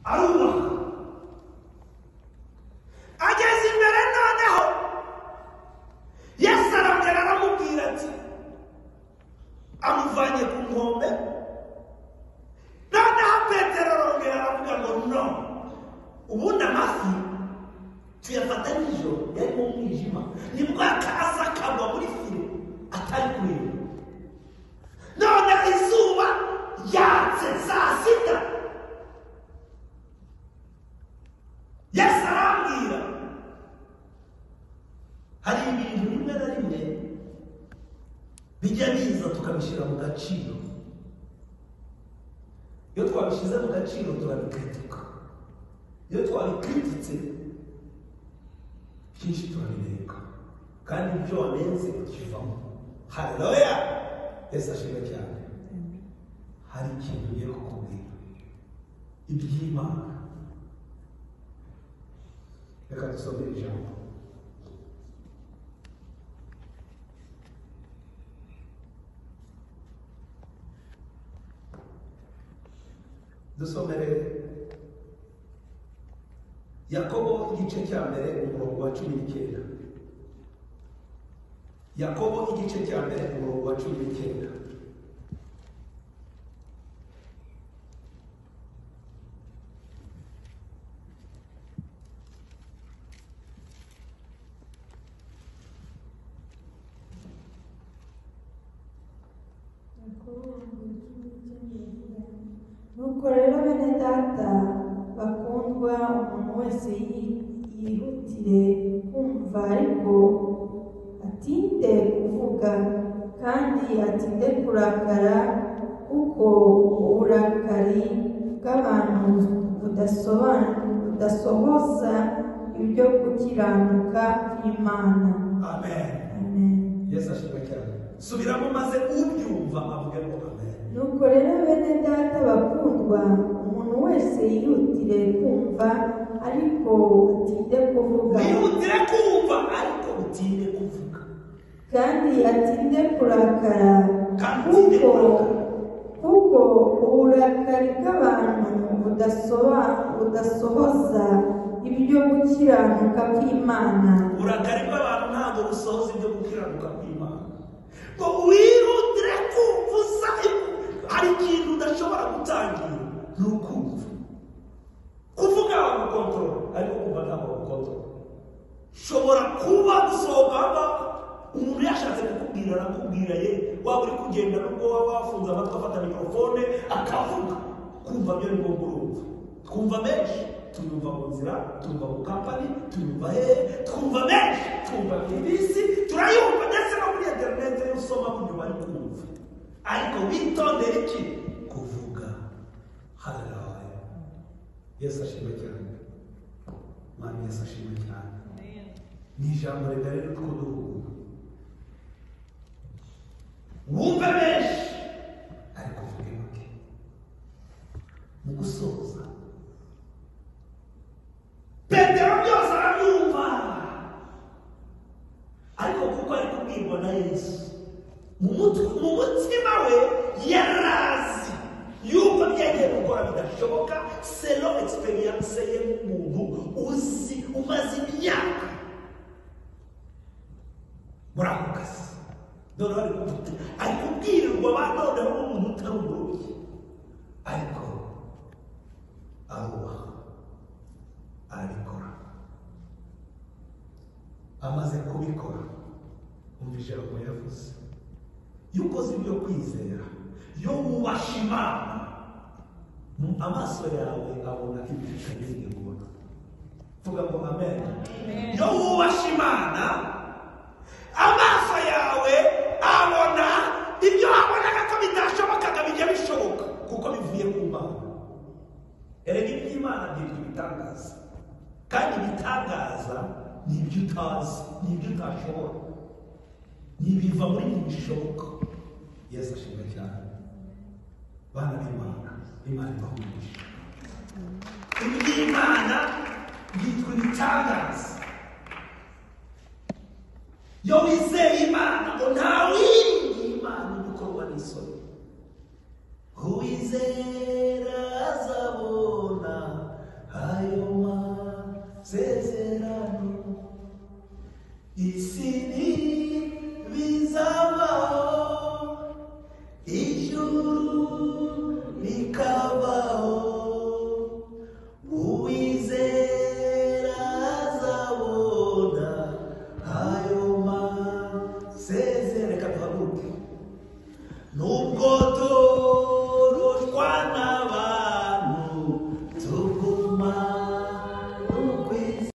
arubaka ageze imbere noneho yesu arongera aramubwira ati amuvanye ku nkombe noneho petero arongera aravuga ngo no ubundi amafi tuyafata nijoro yari mu mwijima nibwo akaza akagwa muri fire atari kureba noneho izuba ryatse saa sita yesu arambwira hari ibintu rimwe na rimwe bijya biza tukabishyira mu gaciro iyo twabishyize mu gaciro turabikritika iyo twabikrititse byinshi turabireka kandi ibyo wanenze ukivamo haleluya yesu ashimwe cyane hari ikintu ngiye kukubwira iby'imana reka dusome ijambo dusomere yakobo igice cya mbere umurongo wa cumi n'icyenda yakobo igice cya mbere umurongo wa cumi n'icyenda nuko rero bene data bakundwa umuntu wese yi- yihutire kumva ariko atinde kuvuga kandi atinde kurakara kuko uburakari bw'abantu budasoban- budasohoza ibyo gukiranuka kw'imana amen amen yesu ashimwe cyane subiramo maze ubyumva avuge ngo amen nuko rero bene data bakundwa umuntu wese yihutire kumva ariko atinde kuvuga wihutire kumva ariko utinde kuvuga kandi atinde kurakara Kandi atinde kuko kurakara. kuko uburakari bw'abantu budasoba- budasohoza ibyo gukiranuka kw'imana uburakari bw'abantu ntabwo busohoza ibyo gukiranuka kw'imana ngo wihutire kumva usa hari ikintu udashobora gutangira ni ukumva kuvuga wagukontorora ariko kumva ntabwo wagukontorora ushobora kuba gusohoka hano umuntu yashatse kukubwira arakubwira ye waba uri kugenda n'ubwo waba wafunze amatwi afata mikorofone akavuga kumva byo ni ngombwa urumva twumva menshi tuyumva mu nzira tuyumva mu kampani tuyumva hehe twumva menshi twumva bisi turayumva ndetse no muri interineti iyo usoma nyuma yo kumva ariko witondere iki kuvuga haraye yesu ashimwe cyane mwami yesu ashimwe cyane ni ijambo rigari n'utwo duhugu wumve benshi ariko uvuge make mu gusoza petero byose arabyumva ariko kuko ari kubwirwa na yesu mu mutwe mu mutima we yarazi yuko byagiye gukora bidashoboka selo egisperiyanse ye nk'umuntu uzi umaze imyaka muri ako kazi noneho ari kubwira ari kubwirirwa ba noneho n'umuntu utari umurobyi ariko arubaha arabikora amaze kubikora umva ijambo yavuze iyo ukoze ibyo kwizera iyo wubasha imana mu amaso yawe abona ibyo utarigeze kubona vuga ngo amen iyo wubasha imana amaso yawe abona ibyo wabonaga ko bitashobokaga bijya bishoboka kuko bivuye ku mana erega iby'imana byitwa ibitangaza kandi ibitangaza ni ibyo utazi ni ibyo utashobora ni ibiva muri ibi bishoboka yesu ashimwe cyane bana b'imana imana ibahumurije iby'imana byitwa ibitangaza iyo wizeye imana ngo ntawindi imana ibikorwa n'isoni uwizera azabona uwizera azabona ayo masezerano reka duhaguruke nubwo